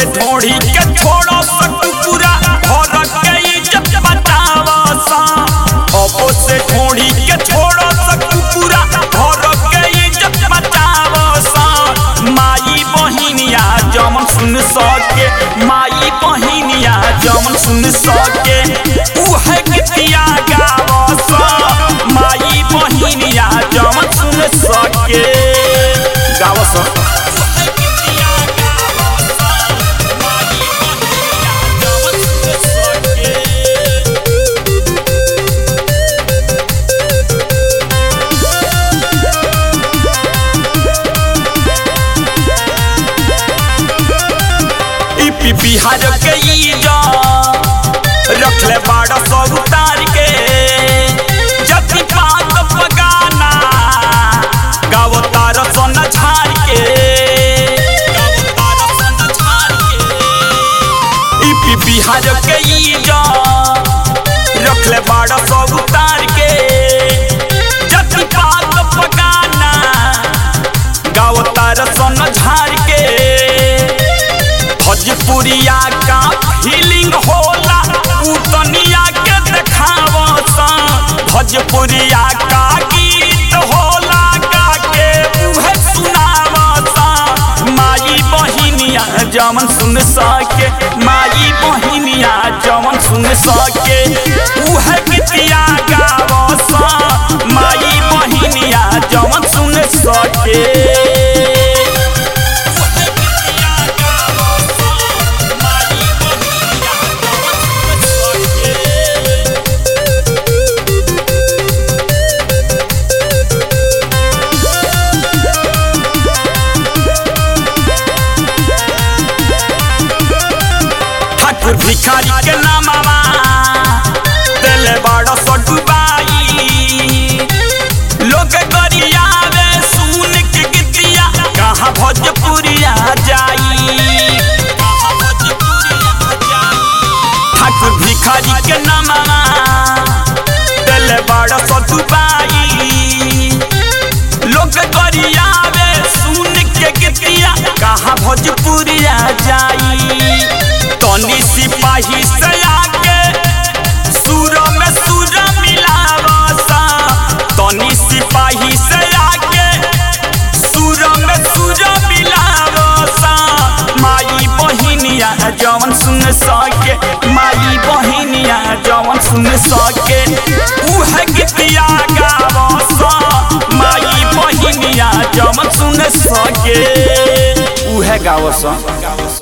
से ढोड़ी के छोड़ो सकुपुरा घर के इज्जत बचावा सा अब से ढोड़ी के छोड़ो सकुपुरा घर के इज्जत बचावा सा माई बहिनिया जमन सुन सके माई बहिनिया जमन सुन सके उहे गीतिया गावा सा माई बहिनिया जमन सुन सके गावा सा इपी बिहार के ईजा रखले बाड़ा सब उतार के जति पात पगाना गावो तार सन झार के इपी बिहार के ईजा रखले बाड़ा सब उतार के जति पात पगाना गावो तार सन झार के भोजपुरिया का फीलिंग होला उ दुनिया के देखावसा भोजपुरिया का गीत होला गा के उहे सुनावसा माई बहिनिया जमन सुन सके माई बहिनिया जमन सुन सके उहे गीतिया गावसा माई बहिनिया जमन सुन सके ठाकुर भिखारी के नामावा दिले बड़ा सो डुबाई लोग गरियावे सुन के गीतिया कहाँ भोजपुरिया जाई ठाकुर भिखारी के नामावा दिले बड़ा सो डुबाई लोग गरियावे सुन के गीतिया कहाँ भोजपुरिया जाई तनी सिपाही से आके सुर में सुर मिलावसा तनी सिपाही से आके सुर में सुर मिलावसा माई बहिनिया जवन सुन सके माई बहिनिया जवन सुन सके उहे गीतिया गावसा माई बहिनिया जवन सुन सके उहे गावसा